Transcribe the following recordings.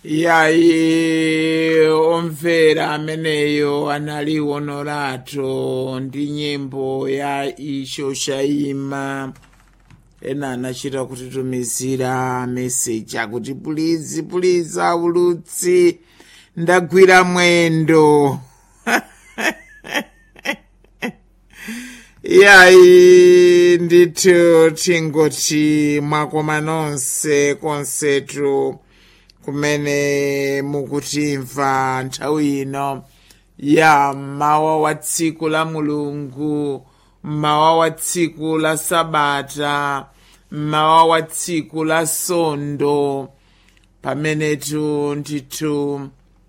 yayi omvera ameneyo anali honorato ndi nyimbo ya isho shaima ena anachita kutitumizira meseji akuti pulizi pulizi aulutsi ndagwira mwendo yayi ndithu tingoti mwakoma nonse konsetu kumene mukutimva nthawi ino ya mawa wa tsiku la mulungu mawa wa tsiku la sabata mawa wa tsiku la sondo pamenetu ndithu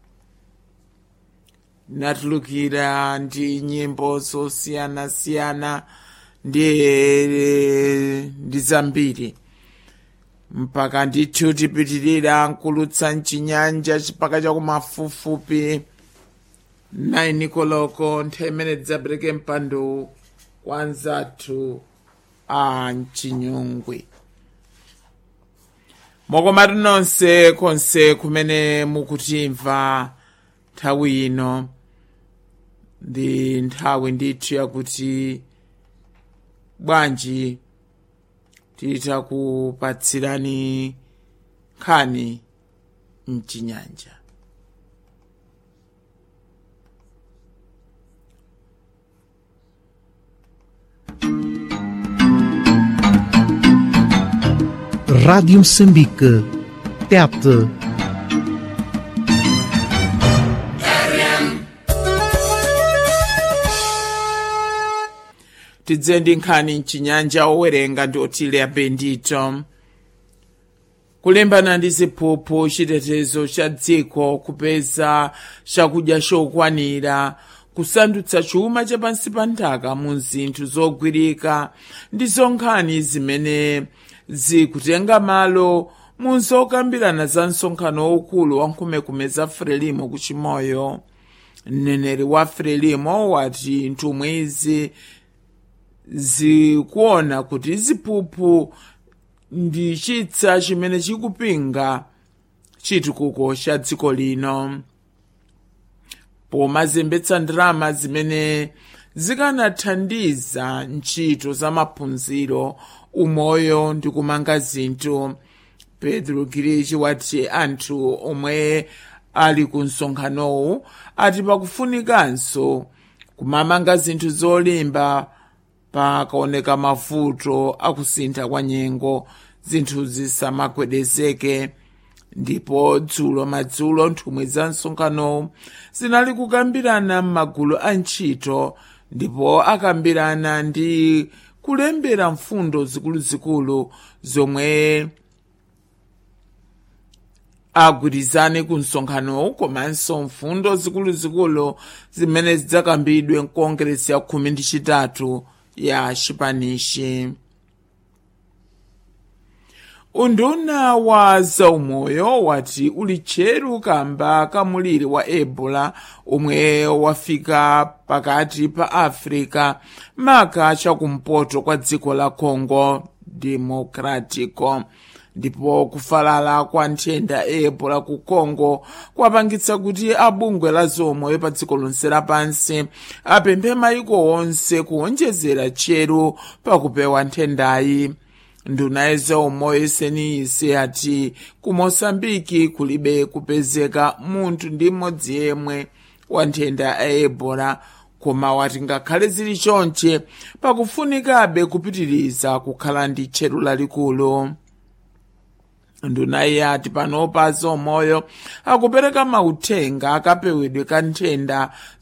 natulukira ndi nyimbo zosiyanasiyana ndi ndi zambiri mpaka ndithu tipitirira nkulutsa mchinyanja chipaka chakumafupifupi 9 koloko nthawi imene tidzapereke mpando kwa anzathu a mchinyungwi mokomatu nonse konse kumene mukutimva nthawi ino ndi nthawi ndithu yakuti bwanji titakupatsirani nkhani mchinyanja Rádio Moçambique. Tete. tidze ndi nkhani mchinyanja owerenga ndi otile apendito kulimbana ndi ziphuphu chitetezo cha dziko kupeza chakudya chokwanira kusandutsa chuma chapansi pa nthaka mu zinthu zogwirika ndi zonkhani zimene zikutenga malo mu zokambirana za msonkhano waukulu wa nkhumekume za frelimo kuchimoyo mneneri wa frelimo wati nthumwi izi zikuona kuti ziphuphu ndi chitsa chimene chikupinga chitukuko cha dziko lino pomazembetsa ndalama zimene zikanathandiza ntchito za maphunziro umoyo ndi kumanga zinthu pedro girichi wati anthu omwe ali ku msonkhanowu ati pakufunikanso kumamanga zinthu zolimba pakaoneka mavuto akusintha kwa nyengo zinthu zisamagwedezeke ndipo dzulo madzulo nthumwi za msonkhanowu zinali kukambirana m'magulu a ntchito ndipo akambirana ndi kulembera mfundo zikuluzikulu zomwe agwirizane ku msonkhanowu komanso mfundo zikuluzikulu zimene zidzakambidwe mkongresi ya khumi ndi chitatu ya chipanishi unduna wa zaumoyo wati uli tcheru kamba kamuliri wa ebola omwe wafika pakati pa africa maka chakumpoto kwa dziko la congo democratico ndipo kufalala kwa nthenda ebola ku congo kwapangitsa kuti abungwe la zaumoyo pa dziko lonse lapansi apemphe mayiko onse kuonjezera tcheru pakupewa nthendayi nduna ya zaumoyo seniyisi ati ku mosambiki kulibe kupezeka munthu ndi mmodzi yemwe wa nthenda ya ebola koma wati ngakhale zili chonche pakufunikabe kupitiriza kukhala ndi tcheru lalikulu nduna iyati panopa zaumoyo akupereka mauthenga akapewedwe ka nthenda